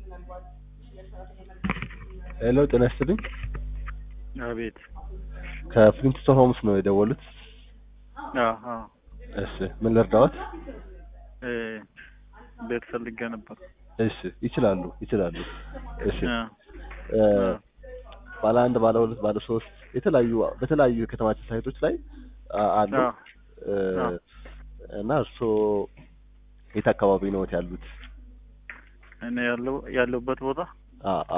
ሄሎ ጤና ይስጥልኝ። አቤት። ከፍሊንትስቶን ሆምስ ነው የደወሉት? አዎ አዎ። እሺ ምን ልርዳዎት? እ ቤት ፈልጌ ነበር። እሺ ይችላሉ ይችላሉ። እሺ አ እ ባለ አንድ ባለ ሁለት ባለ ሶስት የተለያዩ በተለያዩ የከተማችን ሳይቶች ላይ አ- አሉ አዎ እ አዎ። እና እርስዎ የት አካባቢ ነዎት ያሉት? እኔ ያለው ያለሁበት ቦታ አ አ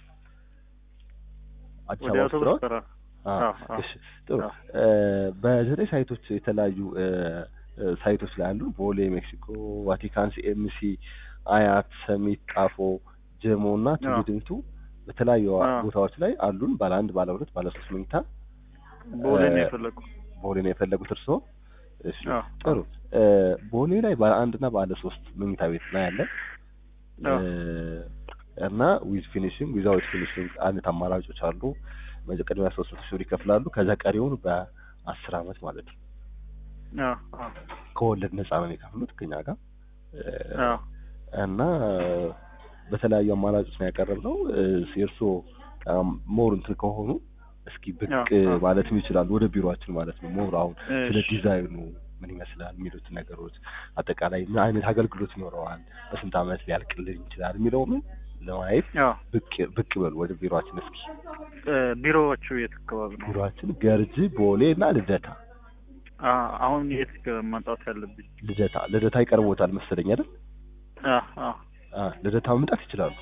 አዲስ ወደ አበባ ውስጥ አውቶቡስ ነዎት? ተራ። አ አዎ አዎ። እሺ ጥሩ አዎ። እ በዘጠኝ ሳይቶች የተለያዩ እ እ ሳይቶች ላይ አሉ። ቦሌ፣ ሜክሲኮ፣ ቫቲካን፣ ሲኤምሲ፣ አያት፣ ሰሚት፣ ጣፎ፣ ጀሞ እና ቱሉ አዎ። ዲምቱ በተለያዩ አዎ። ቦታዎች ላይ አሉን። ባለ አንድ፣ ባለ ሁለት፣ ባለ ሶስት መኝታ ቦሌ ነው እ የፈለኩ። ቦሌ ነው የፈለጉት እርስዎ? እሺ አዎ ጥሩ እ ቦሌ ላይ ባለ አንድ እና ባለ ሶስት መኝታ ቤት ነው ያለን አዎ እ እና ዊዝ ፊኒሽንግ ዊዛውት ፊኒሽንግ አይነት አማራጮች አሉ። መጀ- ቅድሚያ ሶስት መቶ ሺህ ብር ይከፍላሉ። ከዛ ቀሪውን በአስር አመት ማለት ነው አዎ አዎ ከወለድ ነፃ ነው የሚከፍሉት ከኛ ጋር እ አዎ እና በተለያዩ አማራጮች ነው ያቀረብነው። እ የእርስዎ ሞር እንትን ከሆኑ እስኪ ብቅ አዎ፣ አዎ። ማለትም ይችላሉ ወደ ቢሮአችን ማለት ነው። ሞር አሁን ስለ እሺ። ዲዛይኑ ምን ይመስላል የሚሉትን ነገሮች አጠቃላይ ምን አይነት አገልግሎት ይኖረዋል፣ በስንት አመት ሊያልቅልን ይችላል የሚለውን ለማየት አዎ ብቅ ብቅ በሉ ወደ ቢሮአችን እስኪ። እ ቢሮዎቹ የት አካባቢ ነው? ቢሮአችን ገርጂ፣ ቦሌ እና ልደታ አ አሁን የት መምጣት ያለብኝ? ልደታ ልደታ ይቀርቦታል መሰለኝ አይደል? አ አ አ ልደታ መምጣት ይችላሉ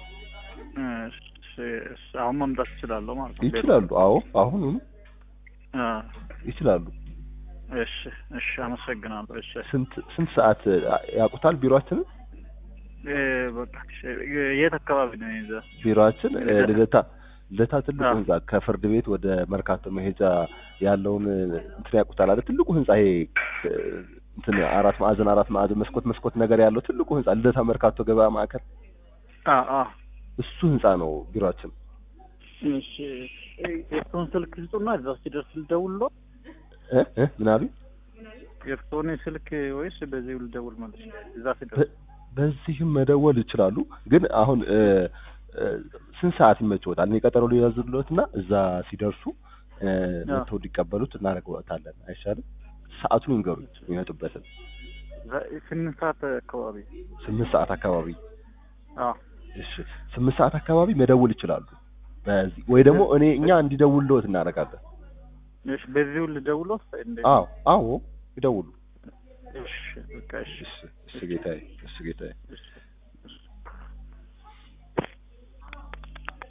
እሺ፣ እሺ፣ አሁን መምጣት እችላለሁ ማለት ነው? ይችላሉ። አዎ አሁን አ ይችላሉ። እሺ፣ እሺ፣ አመሰግናለሁ። እሺ፣ ስንት ስንት ሰዓት ያውቁታል ቢሮአችንን? እ በቃ እሺ፣ የት አካባቢ ነው ይዘ ቢሮአችን እ ልደታ። ልደታ ልደታ ትልቁ አዎ። ህንጻ ከፍርድ ቤት ወደ መርካቶ መሄጃ ያለውን እንትን ያውቁታል አይደል? ትልቁ ህንጻ ይሄ እ እንትን አራት ማዕዘን አራት ማዕዘን መስኮት መስኮት ነገር ያለው ትልቁ ህንጻ ልደታ መርካቶ ገበያ ማዕከል አ አ እሱ ህንጻ ነው ቢሮአችን። እሺ፣ የእርስዎን ስልክ ስጡና እዛ ሲደርስ ልደውልልዎ? እ እ ምን አሉኝ? የእርስዎን ስልክ ወይስ በዚህ ልደውል ማለት ነው? እዛ ሲደርስ በ- በዚህም መደወል ይችላሉ። ግን አሁን እ እ ስንት ሰዓት ይመችዎታል? እኔ ቀጠሮ ሊያዝልዎትና እዛ ሲደርሱ እ መጥተው እንዲቀበሉት እናደርግዎታለን። አይሻልም? ሰዓቱን ይንገሩኝ የሚመጡበትን። ዛ- ስምንት ሰዓት አካባቢ ስምንት ሰዓት አካባቢ አ እሺ፣ ስምንት ሰዓት አካባቢ መደወል ይችላሉ። በዚህ ወይ ደግሞ እኔ እኛ እንዲደውልልዎት እናደርጋለን። እሺ፣ በዚሁ ልደውልዎ? እንዴት? አዎ አዎ ይደውሉ። እሺ፣ በቃ እሺ፣ እሺ እሺ ጌታዬ እሺ ጌታዬ እሺ